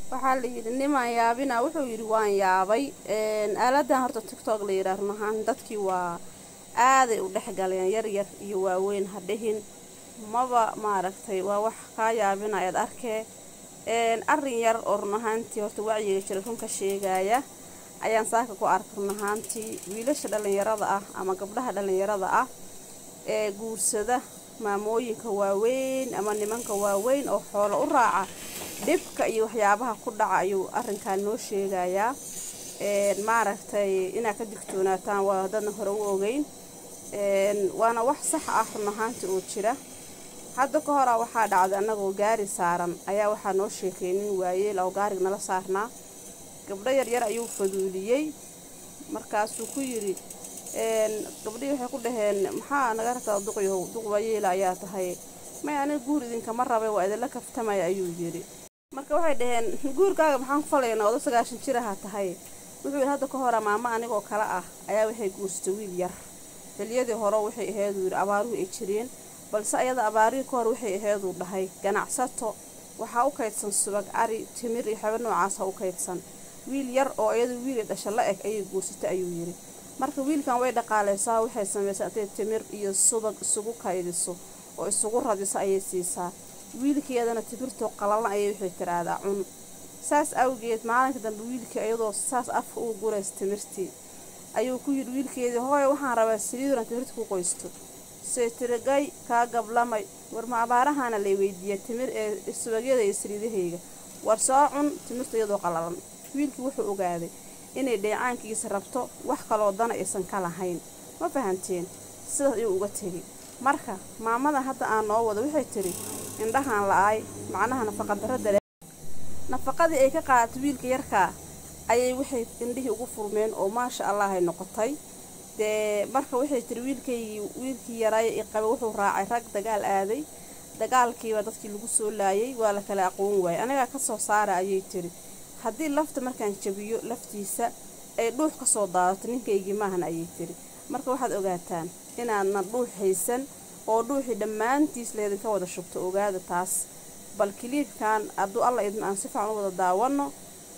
waxaa la yidhi nimaan yaabina wuxuu yidhi waan yaabay aaladan horta tictok la yidhaah run ahaan dadkii waa aaday u dhexgaleen yaryar iyo waaweyn ha dhihin maba maaragtay waa wax kaa yaabinayaad arkee arin yar oo run ahaantii horta wacyiga jira runka sheegaya ayaan saaka ku arkay run ahaantii wiilasha dhallinyarada ah ama gabdhaha dhallinyarada ah ee guursada maamooyinka waaweyn ama nimanka waaweyn oo xoolo u raaca dhibka iyo waxyaabaha ku dhaca ayuu arinkan noo sheegayaa maaragtay inaad ka digtoonaataan waa dadna hore u ogeyn waana wax sax ah run ahaantii oo jira hadda ka hora waxaa dhacday annagoo gaari saaran ayaa waxaa noo sheekay nin waayeel oo gaarig nala saarnaa gabdho yaryar ayuu faduuliyey markaasuu ku yidhi gabdhihii waxay ku dhaheen maxaa naga rabtaa duqyahow duq waayeela ayaa tahay may aniga guur idinkama rabay waa idinla kaftamaya ayuu yidhi marka waxay dhaheen guurkaaga maxaan ku falaynaa odo sagaashan jiraha tahay wuxuu yidhi hadda ka hora maamo anigoo kale ah ayaa waxay guursatay wiil yar xiliyadii hore waxay aheeduu yidhi abaaruhu ay jireen balse ayada abaarihii ka hor waxay aheeduu dhahay ganacsato waxaa u kaydsan subag cari timir iyo xaba noocaasa u kaydsan wiil yar oo iyadu wiili dhasha la eg ayay guursatay ayuu yidhi marka wiilkan way dhaqaalaysaa waxay samaysay intay timir iyo subag isugu kaydiso oo isugu radiso ayay siisaa wiilkeedana timirtoo qalalan ayay waxay tiraahdaa cun saas awgeed maalinka dambe wiilkii iyadoo saas afka uu gurays timirtii ayuu ku yidhi wiilkeedii hooy waxaan rabaa saliiduran timirta ku qoysto see tirigay kaa gablamay war ma abaarahaana lay weydiiya timir ee subagyada iyo saliidahayga war soo cun timirta iyadoo qalalan wiilkii wuxuu ogaaday inay dheecaankiisa rabto wax kaloo dana aysan ka lahayn ma fahanteen sidaas ayuu uga tegay marka maamada hadda aan noo wado waxay tidhi indhahaan la-aay macnaha nafaqadarradale nafaqadii ay ka qaadatay wiilka yarkaa ayay waxay indhihii ugu furmeen oo maasha allah ay noqotay dee marka waxay tiri wiilkaygii wiilkii yaraaya i qaba wuxuu raacay rag dagaal aaday dagaalkiiba dadkii lagu soo laayay waa la kala aqoon waayay anigaa ka soo saara ayay tiri haddii lafta markaan jabiyo laftiisa ay dhuux ka soo daadato ninkaygii maahan ayay tiri marka waxaad ogaataan inaadna dhuux haysan oo dhuuxii dhammaantiis laydinka wada shubto ogaada taas bal kiliibkan hadduu alla idin aan si fiican u wada daawanno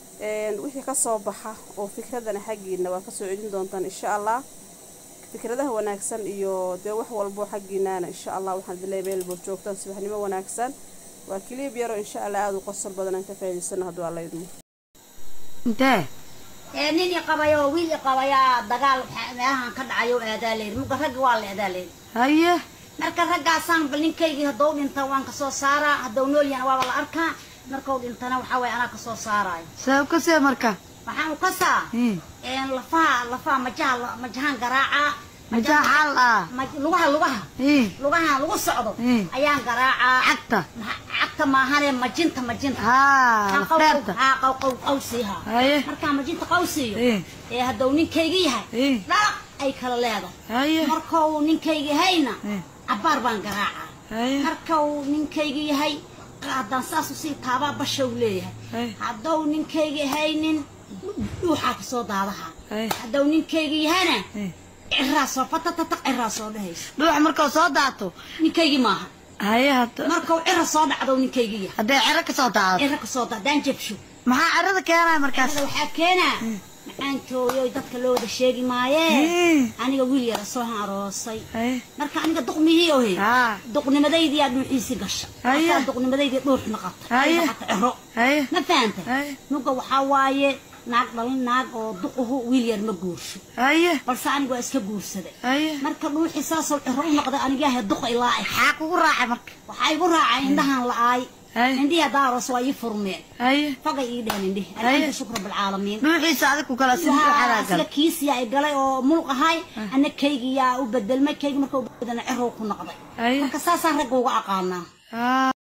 wixii ka soo baxa oo fikradana xaggiina waa kasoo celin doontaan insha allah fikradaha wanaagsan iyo dee wax walbo xaggiinaana insha allah waxaan idinleeya meelbood joogtaan subaxnimo wanaagsan waa kiliib yaroo insha allah aada u qosol badan aan ka faa'iidaysano hadduu alla idmo intee ee nin i qabayo wiil i qabayaa dagaal meelahan ka dhacayo aadaa layidhi muga raggi waa la aadaa layidhi haye marka raggaasaan bal ninkaygii hadduu dhinta waan kasoo saaraa hadduu nool yahana waaba la arkaa markuu dhintana waxaa waye anaa kasoo saaraayo sabab ka see marka waxaan u kasaa Hmm. een lafaha lafaha majaha majahaan garaacaa majaa xaal ah maj- lugaha lugaha Ih, lugaha lagu socdo Hmm. ayaan garaacaa cagta Ma- cagta maahane majinta majinta haa Kaan qaw- lafdheerta haa, qaw- qaw- qawsiiha haye markaa majinta qawsiiyo Ih, ee hadduu ninkayga yahay ih, dhalaq ay kala leedahay haye markuu ninkayga yahayna Eh. cabbaar baan garaacaa haye markuu ninkayga yahay haddaan saas usii taabaa basha uu leeyahay haye hadduu ninkayga yahaynin dhuuxaa kasoo daadaha haye hadduu ninkayga yahana Eh. ciraa soo fatatata ciraa soo dhahaysa dhuux markuu soo daato ninkaygii maaha haye hadda markuu cira soo dhacdo ninkayga yahay hadday cero ka soo daado cira kasoo da haddaan jabsho maxaa cerada keenaya markaas Aniga waxaa keenaa macaankooyo dadka loo wada sheegi maayee Ih, aniga wiil yara soo aroosay haye marka aniga duqmihii ohe haa duqnimadaydiyaa dhuuxiisi gasha Haye. markaa duqnimadaydii dhuux noqota Haye. hata ciro haye ma fahantay haye nuga waxaa waaye naag dhalin naag oo duquhu wiil yar ma guursho haye balse aniga waa iska guursaday haye marka dhuuxii saasoo ciro u noqday anigahe duqa ilaa ay maxaa kugu raacay marka waxaa igu raacay indhahan la-aay haye indhihi daaros waa ii furmeen haye fogay ii dheheen indhihi Haye. alxamdu shukra bilcaalamiin dhuuxiisa adig ku kala sin Waa dhuuxadaa sida gal kiisiyaa i galay oo mulq ahay ana kaygiyaa u bedelmay kaygi marka u bedelna cirow ku noqday haye marka saasaan ragga uga aqaanaa haa